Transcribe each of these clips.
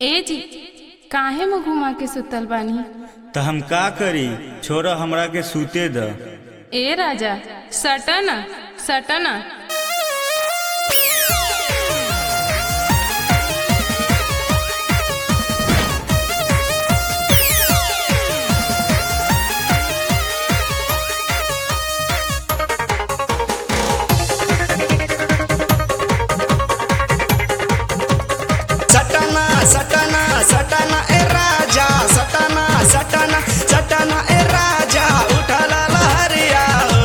ए जी काहे मुँह घुमा के सुतल बानी त हम का करी छोरा हमरा के सूते द ए राजा सटना सटना सटना सटना सटना ए राजा सटना सटना सटना ए राजा उठला लहरिया हो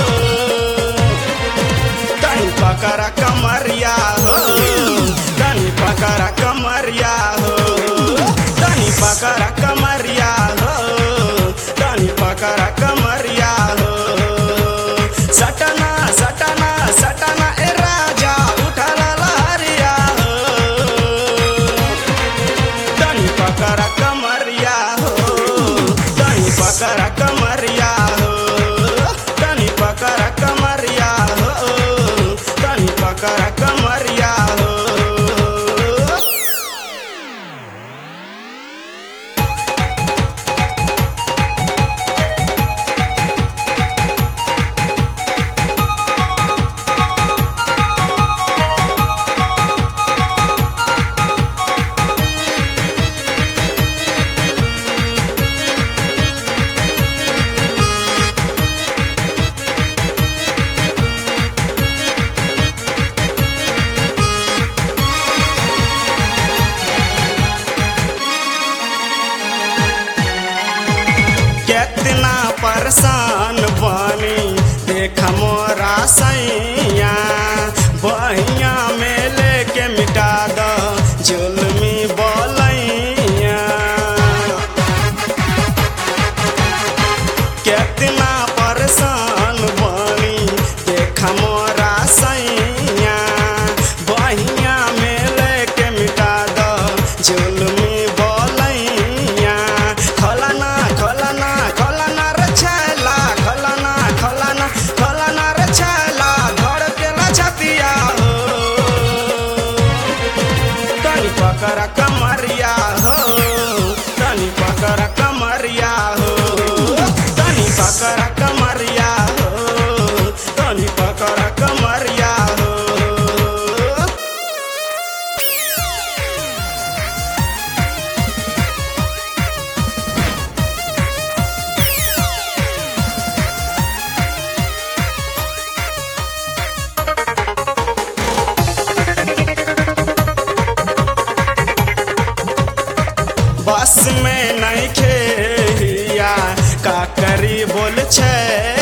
तनी पकड़ा कमरिया हो तनी पकड़ा कमरिया हो तनी पकड़ा कमरिया हो तनी पकड़ा कमरिया हो सटना सटना सटना ए राजा उठला लहरिया हो तनी पकड़ा कमरिया हो तनी पकड़ा कमरिया हो तनी पकड़ा कमरिया हो तनी पकड़ा कमरिया हो कितना परेशान बनी देख मोरा सैया बहिया में लेके मिटा द जुलमी बोलैया कितना परेशान बनी देख मोरा सैया बहिया में लेके मिटा द जुलमी बोलैया खलना खलना खलना रे छैला खलना खलना खलना रे छैला धड़ के ला छतिया हो तनी पकड़ा कमरिया हो तनी पकड़ा कमरिया हो तनी पकड़ा कमरिया हो तनी पकड़ा कमरिया हो बस में नहीं खेया का करी बोल छै